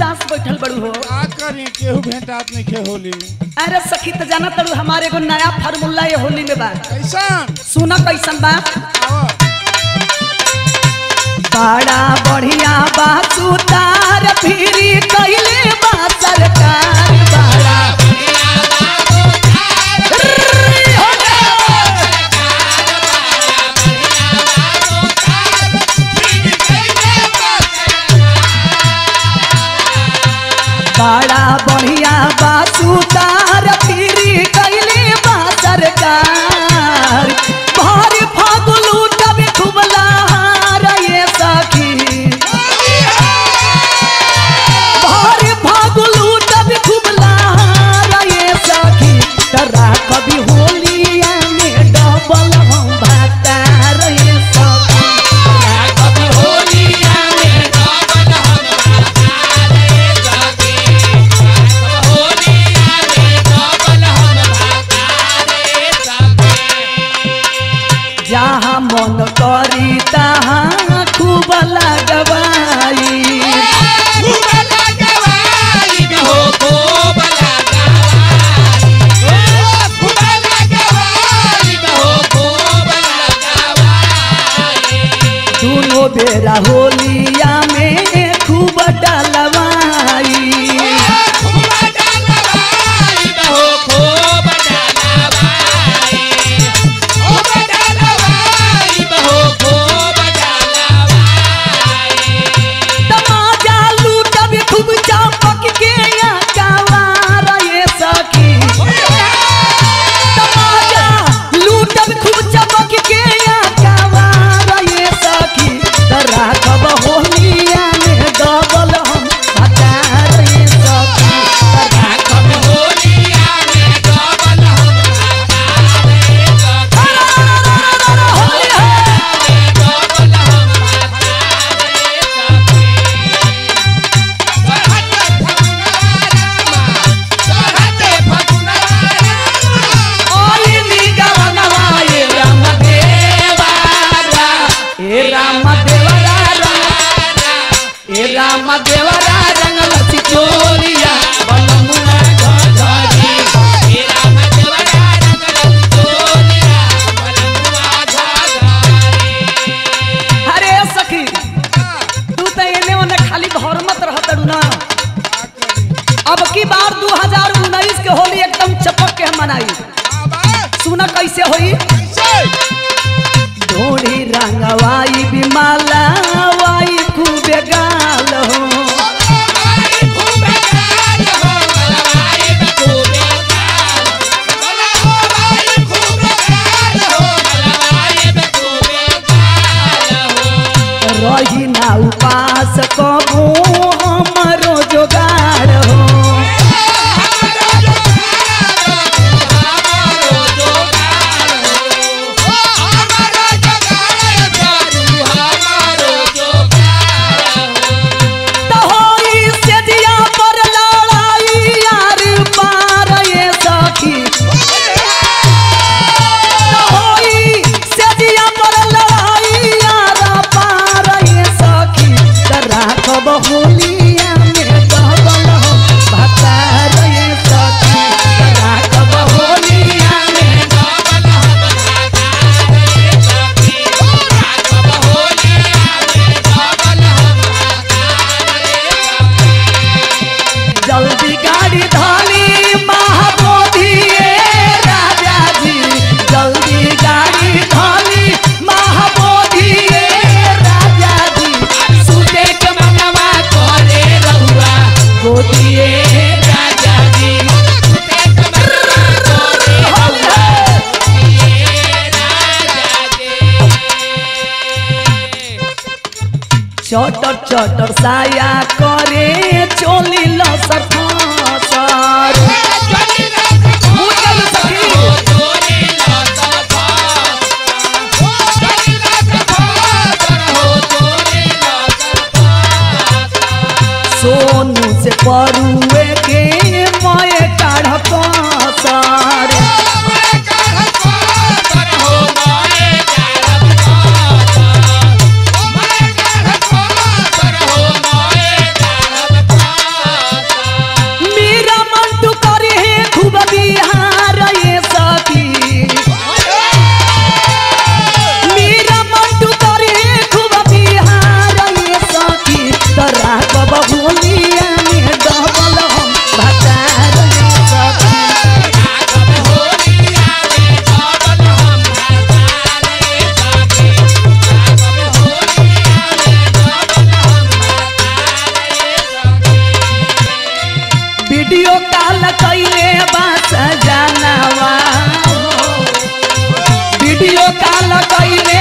पास बैठल बड़ू हो का करी केहू भेंटात नहीं खे होली अरे सखी तो जाना तड़ू हमारे एगो नया फार्मूला ये होली में बा कैसन सुना कैसन बा आओ बड़ा बढ़िया बा सुतार फिरी कैले बा सरकार बड़ा बड़ा बढ़िया बा सुतार फिरी कैले बा सरकार भर फागुलू तब खूब लहार ये सखी भर फागुलू तब खूब लहार ये सखी तरा कभी होलिया में डबल हम भातार ये सखी तरा कभी होलिया में जहाँ मन करी तहाँ खूब लगवाई दोनों बेरा होलिया में खूब डलवाई तमाजा लूटब खूब चपक के या कवार ये सखी तमाजा लूटब खूब चपक के या कवार ये सखी तरा कब होलिया में डबल हम भतार ये सखी तरा कब होली है ओली निगवनवा ये राम देवरा ए राम देवरा रंग ए राम देवरा रंगल सिचोरिया बनमुना घघरी अरे सखी तू तो एने ओने खाली घर मत रहत ना अब की बार 2019 के होली एकदम चपक के हम मनाई सुना कैसे होई ढोड़ी रंगवाई बिमाला वाई खूबे गाल हो रही ना उपास कबू हमरो जोगाड़ हो त होई सेजिया पर लड़ाई यार पार ये सखी त होई सेजिया पर लड़ाई यार पार ये सखी त राखब होलिया में डबल हो भतार ये सखी त राखब होलिया में जल्दी गाड़ी धानी महाबोधि राजा जी जल्दी गाड़ी धानी महाबोधि राजा जी सुते के मनवा करे रहुआ गोदिए राजा जी चटर चटर साया करे चोली लसर फसर सोनू से परुए के मय काढ़ पसर Oh, कैले बास जानवा वीडियो कॉल कैले